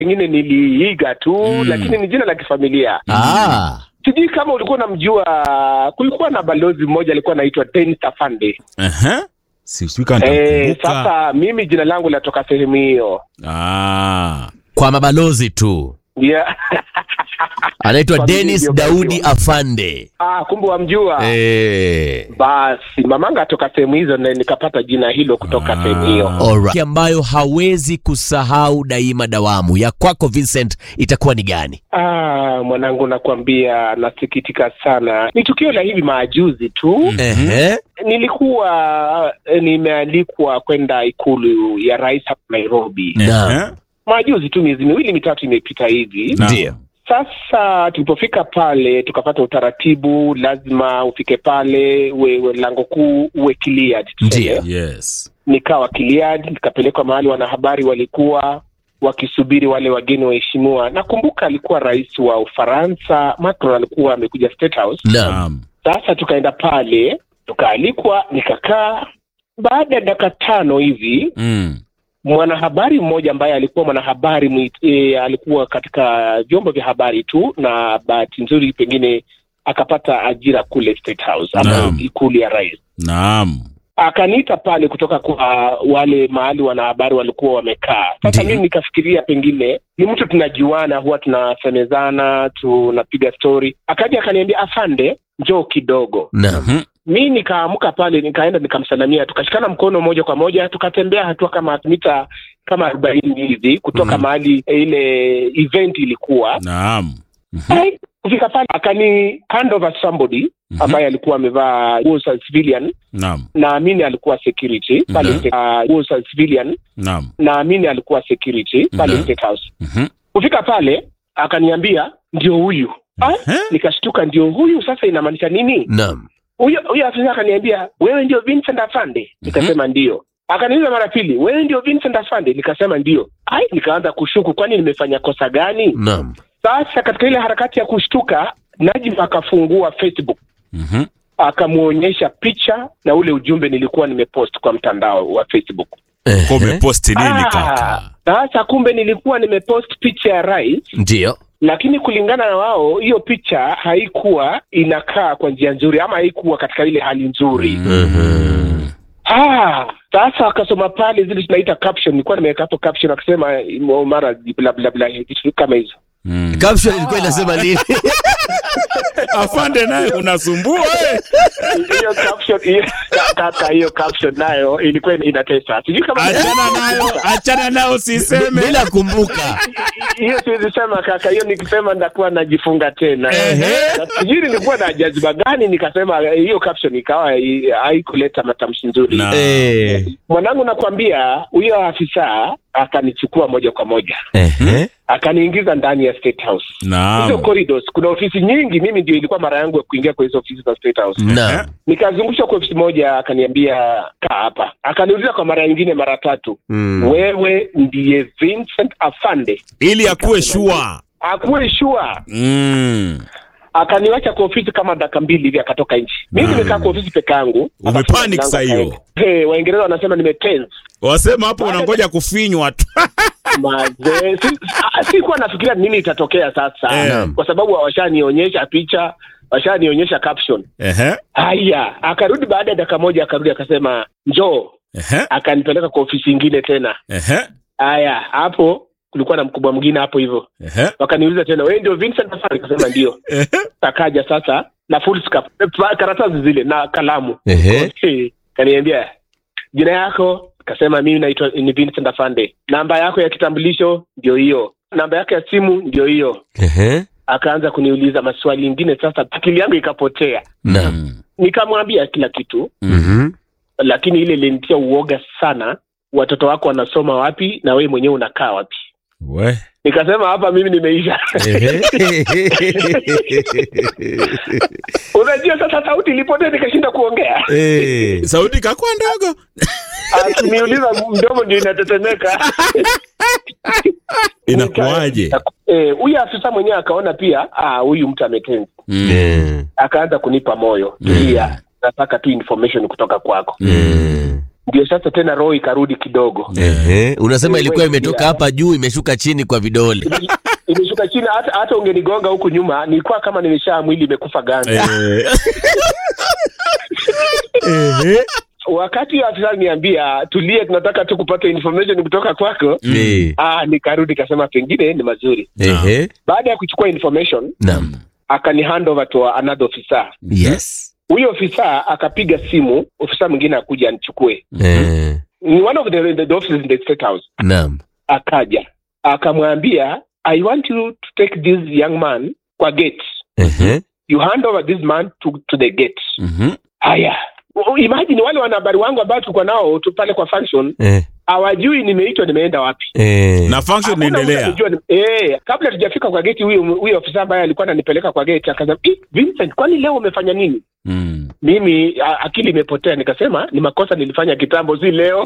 pengine niliiga tu Mm. lakini ni jina la kifamilia Ah. sijui kama ulikuwa unamjua kulikuwa na balozi mmoja alikuwa anaitwa Dennis Afande Aha. Sijui kama eh, nitakumbuka. sasa mimi jina langu linatoka sehemu hiyo Ah. Kwa mabalozi tu. yeah. Anaitwa Familia Dennis ndio Daudi mnajua. Afande. ah, kumbe wamjua Eh. basi mamanga atoka sehemu hizo na nikapata jina hilo kutoka Ah. sehemu hiyo Alright. ambayo hawezi kusahau daima dawamu ya kwako Vincent itakuwa ni gani? ah, mwanangu nakwambia nasikitika sana ni tukio la hivi maajuzi tu Ehe. nilikuwa eh, nimealikwa kwenda ikulu ya rais hapa Nairobi Naam. Aha. majuzi tu miezi miwili mitatu imepita hivi Naam. Ndio. Sasa tulipofika pale tukapata utaratibu, lazima ufike pale uwe, uwe lango kuu uwe cleared. tuseme. Ndiyo. Yes. Nikawa cleared, nikapelekwa mahali wanahabari walikuwa wakisubiri wale wageni waheshimiwa. Nakumbuka alikuwa rais wa Ufaransa, Macron alikuwa amekuja State House. Naam. Naam. Sasa tukaenda pale, tukaalikwa, nikakaa. Baada ya dakika tano hivi Mm. mwanahabari mmoja ambaye alikuwa mwanahabari mwit, e, alikuwa katika vyombo vya habari tu na bahati nzuri pengine akapata ajira kule State House ama Naam. ikulu ya rais Naam. akaniita pale kutoka kwa wale mahali wanahabari walikuwa wamekaa sasa Ndiyo. mimi nikafikiria pengine ni mtu tunajuana huwa tunasemezana tunapiga stori akaja akaniambia afande njoo kidogo Naam. Mhm. mi nikaamka pale nikaenda nikamsalamia tukashikana mkono moja kwa moja tukatembea hatua kama mita kama arobaini hivi kutoka Mhm. mahali ile event ilikuwa Naam. Mhm. Ai, kufika pale akani hand over somebody Mhm. ambaye alikuwa amevaa nguo za civilian Naam. naamini alikuwa security pale Mhm. State- ah, nguo za civilian Naam. naamini alikuwa security pale Mhm. State House Mhm. kufika pale akaniambia ndio huyu Ai, Ehe. nikashtuka ndio huyu sasa inamaanisha nini Naam. huyo huyo afisa akaniambia wewe ndio Vincent Afande nikasema ndio akaniuliza mara pili wewe ndio Vincent Afande nikasema ndio ai nikaanza kushuku kwani nimefanya kosa gani Naam. sasa katika ile harakati ya kushtuka Najim akafungua Facebook Mhm. akamwonyesha picha na ule ujumbe nilikuwa nimepost kwa mtandao wa Facebook Kwa Ehe. umeposti nini Ah, kaka? sasa kumbe nilikuwa nimepost picha ya rais Ndio. lakini kulingana na wao hiyo picha haikuwa inakaa kwa njia nzuri ama haikuwa katika ile hali nzuri Mhm. Ah, sasa akasoma pale zile tunaita caption, nilikuwa nimeweka hapo caption akisema "Mo- mara bla bla bla vitu kama hizo. Mm. Caption ilikuwa inasema nini? Afande naye unasumbua eh. Hiyo caption hiyo kaka, hiyo caption nayo ilikuwa inatesa. Sijui kama Achana nayo, achana nayo siseme. Bila kumbuka. hiyo siwezi sema kaka, hiyo nikisema ndakuwa najifunga tena. Ehe. Na Sijui nilikuwa na jaziba gani nikasema hiyo caption ikawa i- haikuleta matamshi nzuri. Na- Eh. Mwanangu nakwambia, huyo afisa akanichukua moja kwa moja Ehe. akaniingiza ndani ya State House. hizo Naam. corridors kuna ofisi nyingi mimi ndio ilikuwa mara yangu ya kuingia kwa hizo ofisi za state house Naam. nikazungushwa kwa ofisi moja akaniambia kaa hapa akaniuliza kwa mara nyingine mara tatu Mm. wewe ndiye vincent afande Ili akuwe shua. akuwe shua Mm. akaniwacha kwa ofisi kama dakika mbili hivi akatoka nchi mimi Mm. nimekaa kwa ofisi peke yangu Umepanic Akafunga mlango saa hiyo. akaenda. Hey, waingereza wanasema nimetense Wasema hapo unangoja kufinywa tu. mazee si, ah, sikuwa nafikiria nini itatokea sasa Eh. kwa sababu washanionyesha picha washanionyesha caption Ehe. haya akarudi baada ya dakika moja akarudi akasema njoo Ehe. akanipeleka kwa ofisi ingine tena Ehe. haya hapo kulikuwa na mkubwa mwingine hapo hivyo Ehe. wakaniuliza tena wewe ndio Vincent Afari nikasema ndio Ehe. akaja sasa na full scarf, eh, karatasi zile na kalamu Ehe. Eh, kaniambia jina yako kasema mimi naitwa ni Vincent Afande namba yako ya kitambulisho ndio hiyo namba yake ya simu ndio hiyo Ehe. akaanza kuniuliza maswali ingine sasa akili yangu ikapotea Naam. Mm. nikamwambia kila kitu Mhm. lakini ile ilinitia uoga sana watoto wako wanasoma wapi na wewe mwenyewe unakaa wapi We. nikasema hapa mimi nimeisha Ehe. unajua sasa sauti ilipotea nikashinda kuongea Eh. Sauti kakwa ndogo. akiniuliza mdomo ndio inatetemeka Inakuwaje? Eh, huyu afisa mwenyewe akaona pia ah, huyu mtu ametenzi Mm. Eh. akaanza kunipa moyo tulia nataka tu information kutoka kwako Eh. ndio sasa tena roho ikarudi kidogo Ehe. Unasema Wewe, ilikuwa imetoka ya. hapa juu imeshuka chini kwa vidole. imeshuka chini hata, hata ungenigonga huku nyuma nilikuwa kama nimeshaa mwili imekufa ganzi Eh, wakati huyo afisa aliniambia tulie tunataka tu kupata information kutoka kwako Eh. ah, nikarudi kasema pengine ni mazuri Ehe. baada ya kuchukua information Naam. akani hand over to another officer Yes. huyo ofisa akapiga simu ofisa mwingine akuja anichukue Eh. ni one of the, the, the offices in the state house Naam. akaja akamwambia i want you to take this young man kwa gate Ehe. you hand over this man to, to the gate mhm. haya U- imagine wale wanahabari wangu ambao tulikuwa nao tu pale kwa function Eh. hawajui nimeitwa nimeenda wapi Eh. na function Hakuna mtu inaendelea alijua ni- eh, kabla tujafika kwa geti huyo huyo ofisa ambaye alikuwa ananipeleka kwa geti akasema "Eh, Vincent kwani leo umefanya nini Mm. mimi a, akili imepotea nikasema ni makosa nilifanya kitambo si leo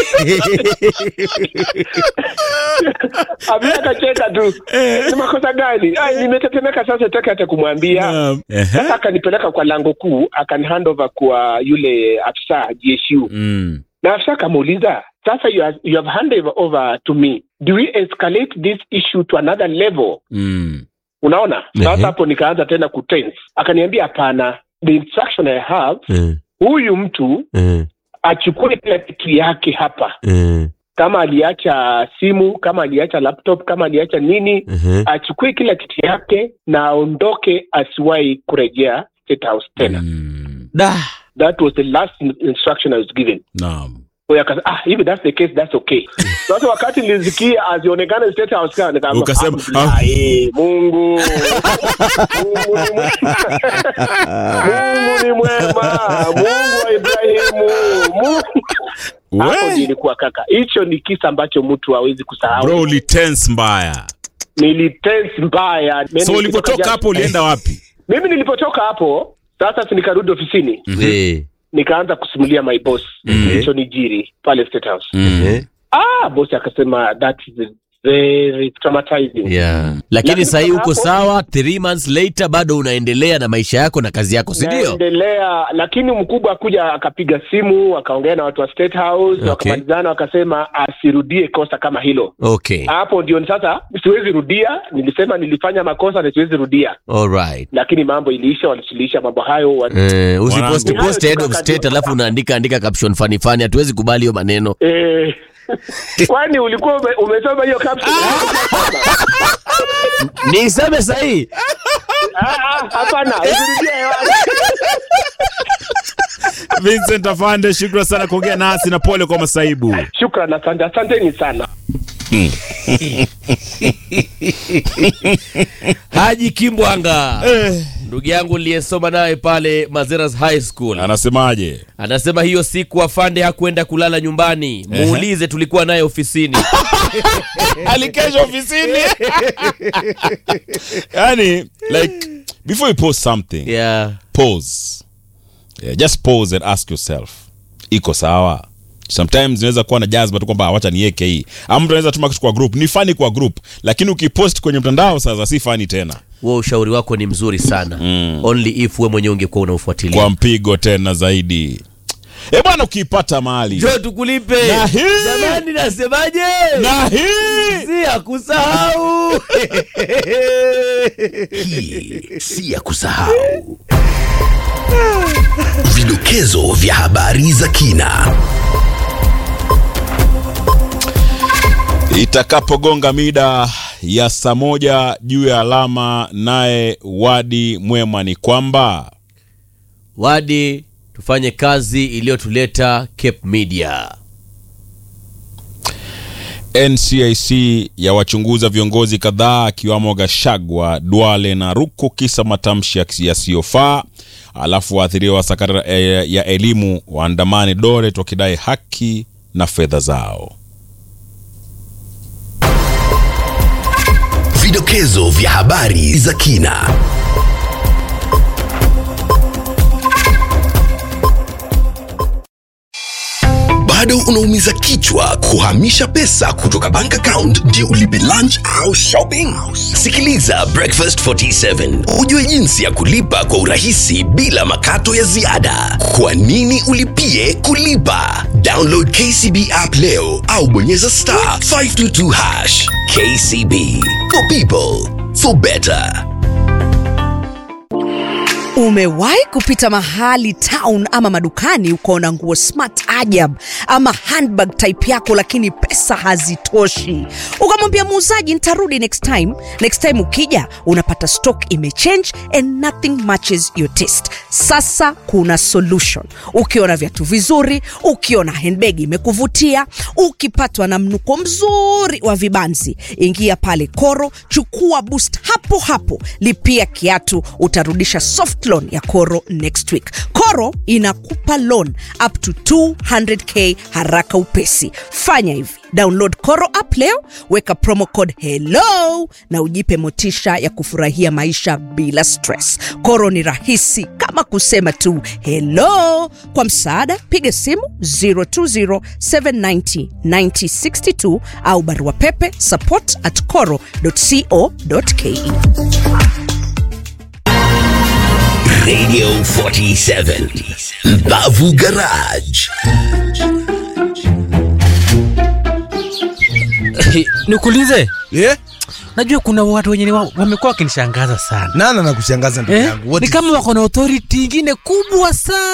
Abia akacheka tu ni makosa gani Ai, nimetetemeka sasa taki hata kumwambia Naam. Ehe. sasa akanipeleka kwa lango kuu akani hand over kwa yule afisa GSU Mm. na afisa akamuuliza sasa you have, you have handed over to me do we escalate this issue to another level Mm. unaona Ehe. sasa hapo nikaanza tena kutense akaniambia hapana the instruction i have Eh. huyu mtu Eh. achukue kila kitu yake hapa Eh. kama aliacha simu kama aliacha laptop kama aliacha nini Ehe. achukue kila kitu yake na aondoke asiwahi kurejea state house tena Mm. Da. that was the last in- instruction i was given Naam. Kwa hiyo akasema, ah hivi that's the case that's okay sasa wakati nilisikia azionekane state house kana nikaamba Ukasema, "Alhamdulillah, eh, mungu mungu ni mwema mungu ni mwema mungu wa ibrahimu mungu hapo We. ndio ilikuwa kaka hicho ni kisa ambacho mtu hawezi kusahau bro ulitense mbaya nilitense mbaya Mimi so nikitoka ulipotoka jana- hapo ulienda wapi mimi nilipotoka hapo sasa si nikarudi ofisini Eh. nikaanza kusimulia my boss Mhm. kilichonijiri pale state house Mm. Eh. ah boss akasema that is very traumatizing Yeah. Lakini Lakini sahii kutoka uko hapo- sawa, three months later bado unaendelea na maisha yako na kazi yako, si ndio? naendelea lakini mkubwa akuja akapiga simu akaongea na watu wa state house Okay. wakamalizana wakasema asirudie kosa kama hilo Okay. hapo ndio ni sasa siwezi rudia nilisema nilifanya makosa na siwezi rudia All right. lakini mambo iliisha walisuluhisha mambo hayo wa... Eh, usiposti Mwanangu. post head of state alafu unaandika andika caption funny funny, hatuwezi kubali hiyo maneno. eh, kwani ulikuwa ume, umesoma hiyo caption Niseme sahii Ah, ah, hapana usirudie hewani. Vincent Afande, shukran sana kuongea nasi na pole kwa masaibu. shukran asante asanteni sana Haji Kimbwanga ndugu yangu niliyesoma naye pale Mazeras High School Anasemaje? anasema hiyo siku afande hakwenda kulala nyumbani, muulize, tulikuwa naye ofisini. Alikesha ofisini. yani, like before you post something, Yeah. pause. Yeah, just pause and ask yourself. Iko sawa? Sometimes unaweza kuwa na jazba tu kwamba wacha niweke hii. Ama mtu anaweza tuma kitu kwa group. Ni funny kwa group, lakini ukipost kwenye mtandao sasa si funny tena. Huo ushauri wako ni mzuri sana only if we mwenyewe ungekuwa unaufuatilia. Kwa mpigo tena zaidi. Eh bwana, ukiipata mali Njoo tukulipe. Na hii- Jamani, nasemaje? na hii si ya kusahau. Hii si ya kusahau. Vidokezo vya habari za kina. itakapogonga mida ya saa moja juu ya alama, naye Wadi Mwema ni kwamba Wadi, tufanye kazi iliyotuleta Cape Media. NCIC ya wachunguza viongozi kadhaa akiwamo Gashagwa, Duale na Ruku kisa matamshi yasi- yasiyofaa. Alafu waathiriwa wa sakata eh, ya elimu waandamani Doret wakidai haki na fedha zao. Vidokezo vya habari za kina. bado unaumiza kichwa kuhamisha pesa kutoka bank account ndio ulipe lunch au shopping? Sikiliza Breakfast 47 ujue jinsi ya kulipa kwa urahisi bila makato ya ziada. Kwa nini ulipie kulipa? Download KCB app leo au bonyeza star 522 hash. KCB for people for better. Umewahi kupita mahali town ama madukani ukaona nguo smart ajab ama handbag type yako, lakini pesa hazitoshi, ukamwambia muuzaji nitarudi next time. Next time ukija unapata stock imechange and nothing matches your taste. Sasa kuna solution. Ukiona viatu vizuri, ukiona handbag imekuvutia, ukipatwa na mnuko mzuri wa vibanzi, ingia pale Koro, chukua boost hapo hapo, lipia kiatu, utarudisha soft loan ya Koro next week. Koro inakupa loan up to 200k haraka upesi. Fanya hivi, download Koro app leo, weka promo code hello na ujipe motisha ya kufurahia maisha bila stress. Koro ni rahisi kama kusema tu hello. Kwa msaada, piga simu 020790962 au barua pepe support at coro.co.ke. Radio 47 Mbavu Garage. nikuulize Yeah? najua kuna watu wenye ni wa- wamekuwa wakinishangaza sana nana na kushangaza ndugu eh? yangu What ni is- kama wako na authority ingine kubwa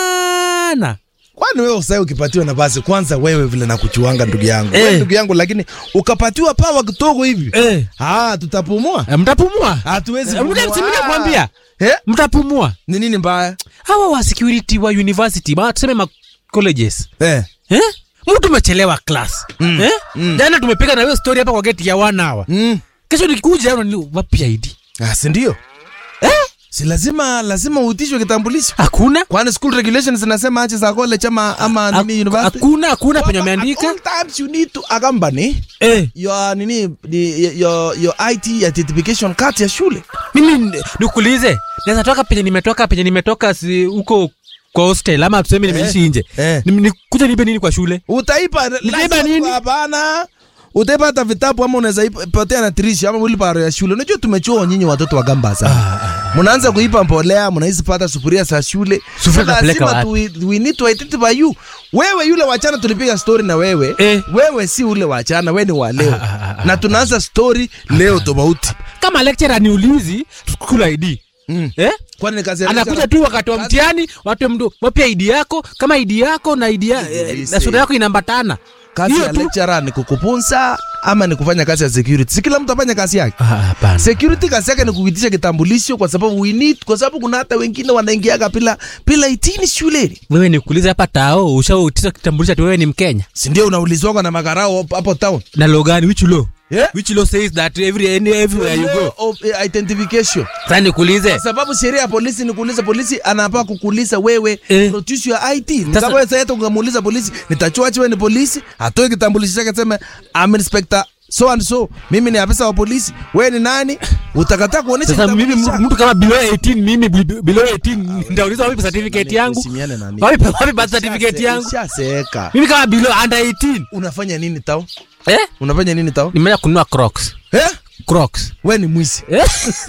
sana kwani wewe usai ukipatiwa nafasi kwanza wewe vile nakuchuanga ndugu yangu Eh. Wewe ndugu yangu lakini ukapatiwa pawa kidogo hivi eh. ah tutapumua Eh, mtapumua hatuwezi Eh, mta- pumua. si mimi nakwambia eh? mtapumua ni nini mbaya hawa wa security wa university ma tuseme ma colleges eh. eh? mtu umechelewa class mm. eh? mm. jana tumepiga na hiyo story hapa kwa geti ya one hour mm. kesho nikikuja unani wapi ID ah, si ndio eh? si lazima lazima uitishwe kitambulisho hakuna kwani school regulations zinasema ache za college ama ama Hak- nini university hakuna hakuna penye At wameandika all times you need to accompany eh. your nini ni- your your IT identification card ya shule mimi n- nikuulize naweza toka penye nimetoka penye nimetoka si huko kwa hostel ama tuseme nimeishi nje eh. Ni- nikuja nipe nini kwa shule utaipa Nitaipa license nini? hapana utaipa hata vitabu ama unaweza ipa- potea na tirishi ama wilbaro ya shule unajua tumechoa nyinyi watoto wa gamba sana mnaanza kuipa mbolea mnaizi pata sufuria za shule Sufuria So tunapeleka lazima tu, we need to identify you wewe yule wachana tulipiga story na wewe Eh. wewe si ule wachana wewe ni wa leo na tunaanza story leo tofauti kama lecturer niulizi school ID Mm. eh? kwani ni kazi ya anakuja lecturer? tu wakati wa Kazi- mtihani watu mdu wapia ID yako kama ID yako na ID ya, eh, Niulize. na sura yako inambatana kazi Hiyo ya tu. lecturer ni kukupunza ama ni kufanya kazi ya security si kila mtu afanye kazi yake Ah, hapana security kazi yake ni kuitisha kitambulisho kwa sababu we need, kwa sababu kuna hata wengine wanaingiaga bila bila itini shuleni wewe nikuulize hapa tao ushautisa kitambulisho ati wewe ni mkenya si ndio unaulizwanga na makarao hapo- hapo town na law gani which law Yeah. which law says that every any, everywhere you Law go of, eh, identification sasa nikuulize kwa sababu sheria ya polisi ni kuuliza polisi anapaa kukuuliza wewe Eh. produce your ID Ni Sasa- kama wewe sasa ungemuuliza polisi nitachuachi wewe ni polisi atoe kitambulisho chake sema I'm inspector so and so mimi ni afisa wa polisi wewe ni nani utakataa kuonesha sasa mimi kitambulisho chako. mtu kama below 18 mimi bi- below 18 nitauliza wapi certificate yangu Usimiane na nini. wapi wapi birth certificate yangu Ushaseeka. mimi kama below under 18 unafanya nini tao eh unafanya nini tao nimeenda kununua crocs eh? crocs we ni mwizi eh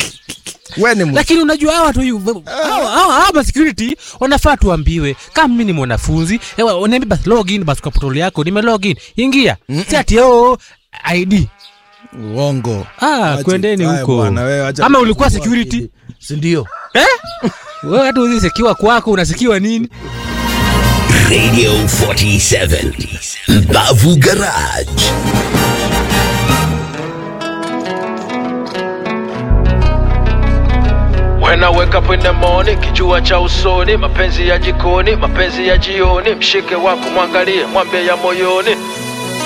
we ni mwizi lakini unajua hawa watu yu- hawa hawa hawa ma security wanafaa tuambiwe kama mimi ni mwanafunzi ewa uniambie basi login basi kwa portal yako nime login ingia si ati oh ID uongo ah Acha- kwendeni Haya huko bwana, wewe acha ama ulikuwa kuwa security akili. si ndio eh wewe hata uzisekiwa kwako unasikiwa nini Radio 47 Mbavu Garage. When I wake up in the morning, kijua cha usoni, mapenzi ya jikoni, mapenzi ya jioni, mshike wako mwangalie, mwambie ya moyoni,